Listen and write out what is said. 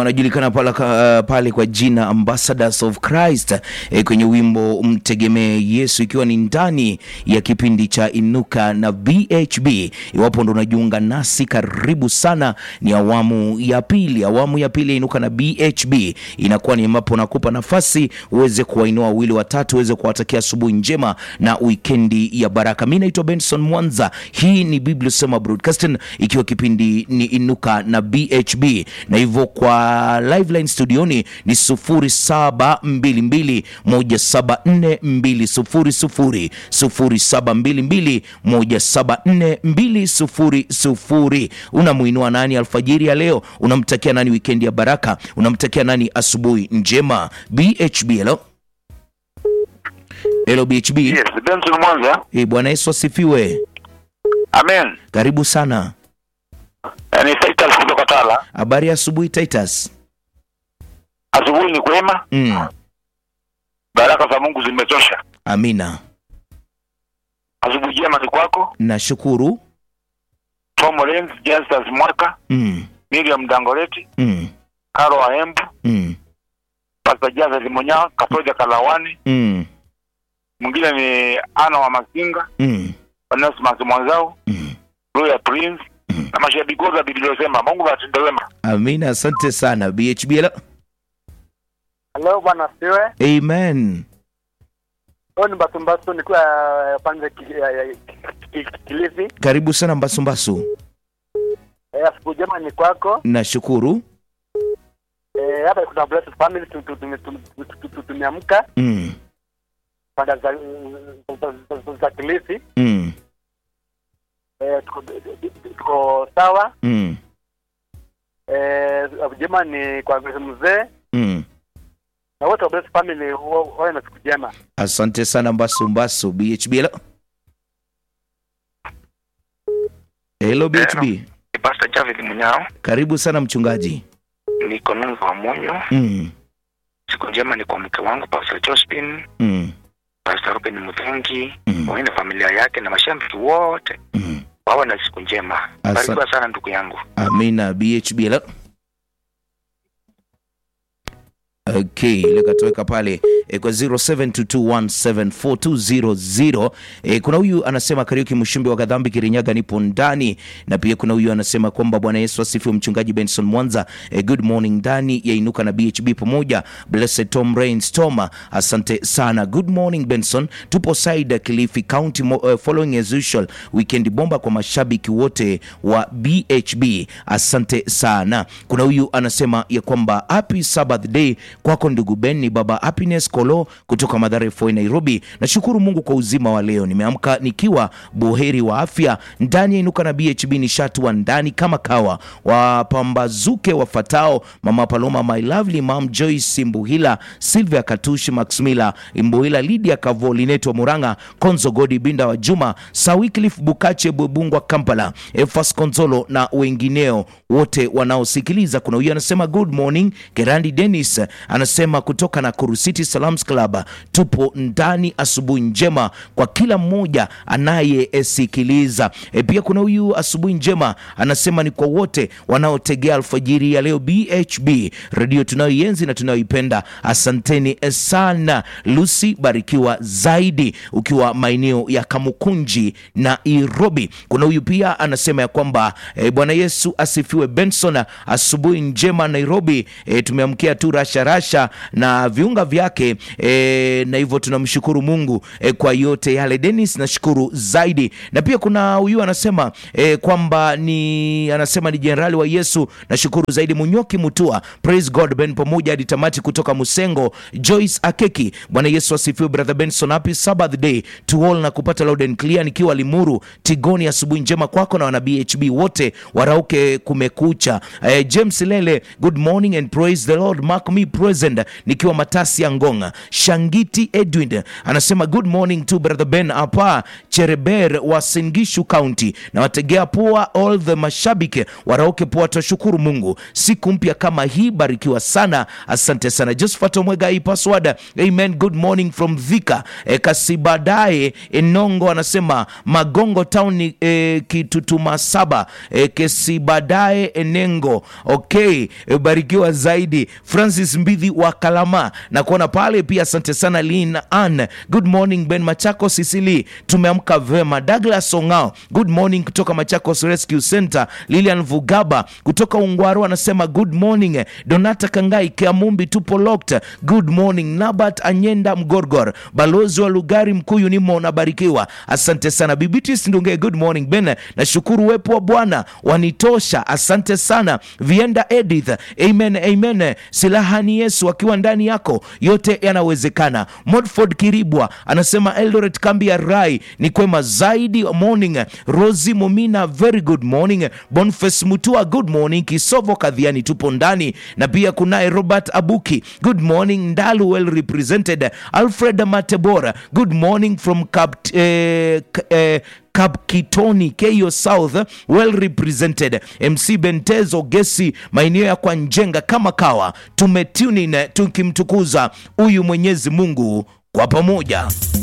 wanajulikana pale, uh, pale kwa jina Ambassadors of Christ eh, kwenye wimbo mtegemee Yesu, ikiwa ni ndani ya kipindi cha Inuka na BHB. Iwapo ndo unajiunga nasi, karibu sana. Ni awamu ya pili, awamu ya pili ya Inuka na BHB inakuwa ni ambapo nakupa nafasi uweze kuwainua wawili watatu, uweze kuwatakia asubuhi njema na wikendi ya baraka. Mi naitwa Benson Mwanza, hii ni Biblia Sema Broadcasting, ikiwa kipindi ni Inuka na BHB, na hivyo kwa live line studioni ni 0722174200 0722174200. Unamuinua nani alfajiri ya leo? Unamtakia nani wikendi ya baraka? Unamtakia nani asubuhi njema? BHB, hello hello BHB. Yes, Benson Mwanza. Eh, Bwana Yesu asifiwe. Amen. Karibu sana. Eh, Ni Titus kutoka Tala. Habari ya asubuhi Titus. Asubuhi ni kwema. Mm. Baraka za Mungu zimetosha. Amina. Asubuhi njema ni kwako. Nashukuru. Tom Lenz, Justus Mwaka, Mm. Miriam Dangoleti, Mm. Karo Aembu, Mm. Pastor Jazz Munya, Katoja Kalawani, Mm. mwingine ni Ana wa Masinga, Mm. Onesmus Mwanzao, Mm. Roya Prince na mashabiki wote wa Biblia inasema Mungu atende wema. Amina, asante sana BHB. hello. Hello bwana siwe. Amen. Huyu ni Basumbasu nikiwa uh, pande ki- ya- ya- ki- ki- Kilifi. Karibu sana Mbasumbasu. Eh, asubuhi njema ni kwako. Nashukuru. Eh, hapa kuna blessed family tu- tu- tu- tu- tu- tu- tu- tumeamka Mm. pande za za- za- za Kilifi. Mm. Eh, tuko tuko sawa. Mm. Eh, njema ni kwa Grace mzee Mm. na wote wa blessed family wa- wawe na siku njema. Asante sana Mbasumbasu. BHB. hello. Hello BHB. Pastor Javid Munyao, Karibu sana mchungaji. niko Nungu wa Munyo. Mm. Siku njema ni kwa mke wangu Pastor Josephine, Mm. Pastor Ruben Muthengi, Mm. pamoja na familia yake na mashabiki wote. Mm. Wawe na siku njema. Asa- Barikiwa sana ndugu yangu. Amina. BHB. hello. Okay, ile katoweka pale e, kwa 0722174200 e, kuna huyu anasema Kariuki Mshumbi wa Kadhambi Kirinyaga, nipo ndani, na pia kuna huyu anasema kwamba Bwana Yesu asifiwe, mchungaji Benson Mwanza e, good morning ndani ya Inuka na BHB pamoja, blessed Tom Rains Toma, asante sana, good morning Benson, tupo side Kilifi County mo, uh, following as usual weekend bomba kwa mashabiki wote wa BHB, asante sana. Kuna huyu anasema ya kwamba happy Sabbath day kwako ndugu Ben, ni baba Happiness Kolo kutoka Mathare Foi Nairobi. Nashukuru Mungu kwa uzima wa leo, nimeamka nikiwa buheri wa afya ndani ya Inuka na BHB, ni shatua ndani kama kawa, wapambazuke wafatao mama Paloma, my lovely mom Joyce Mbuhila, Sylvia Katushi, Max Miller Mbuhila, Lydia Kavoli, Neto Muranga, Konzo Godi, Binda wa Juma, Sawiclif Bukache, Bwebungwa Kampala, Efas Konzolo na wengineo wote wanaosikiliza. Kuna huyu anasema good morning. Kerandi Dennis anasema kutoka Nakuru City Salams Club, tupo ndani, asubuhi njema kwa kila mmoja anayesikiliza. E, pia kuna huyu asubuhi njema anasema ni kwa wote wanaotegea alfajiri ya leo BHB redio tunayoienzi na tunayoipenda. Asanteni sana. Lucy, barikiwa zaidi ukiwa maeneo ya Kamukunji na Nairobi. Kuna huyu pia anasema ya kwamba e, Bwana Yesu asifiwe. Benson, asubuhi njema Nairobi. E, tumeamkia tu rasha rasha na viunga vyake e, na hivyo tunamshukuru Mungu e, kwa yote yale. Dennis, nashukuru zaidi. Na pia kuna huyu anasema e, kwamba ni anasema ni jenerali wa Yesu, nashukuru zaidi. Munyoki Mutua, praise God Ben pamoja hadi tamati kutoka Musengo. Joyce Akeki, Bwana Yesu asifiwe. Brother Benson, happy Sabbath day to all na kupata loud and clear nikiwa Limuru Tigoni. Asubuhi njema kwako na wana BHB wote warauke kumekucha. Eh, James Lele, good morning and praise the Lord. Mark me praise present nikiwa matasi ya ngonga shangiti edwin anasema good morning to brother ben apa chereber wa singishu county na wategea pua all the mashabiki waraoke pua twashukuru mungu siku mpya kama hii barikiwa sana asante sana josephat omwega hii password amen good morning from dhika e, kasibadae enongo anasema magongo town e, kitutuma saba e, kesibadae enengo okay e, barikiwa zaidi francis mbidhi wa kalama na kuona pale pia asante sana lin an good morning ben machako sisili tumeamka vema douglas ongao good morning kutoka machakos rescue center lilian vugaba kutoka ungwaro anasema good morning donata kangai kiamumbi tupo locked good morning nabat anyenda mgorgor balozi wa lugari mkuyu nimo nabarikiwa asante sana bibitis ndunge good morning ben nashukuru uwepo wa bwana wanitosha asante sana vienda edith amen amen silaha ni yesu akiwa ndani yako yote yanawezekana modford kiribwa anasema eldoret kambi ya rai ni kwema zaidi morning rosi momina very good morning bonface mutua good morning kisovo kadhiani tupo ndani na pia kunaye robert abuki good morning ndalu well represented alfred matebora good morning from Kapt, eh, k- eh, kapkitoni keyo south well represented mc bentezo gesi maeneo ya kwa njenga kama kawa tumetunin tukimtukuza huyu mwenyezi mungu kwa pamoja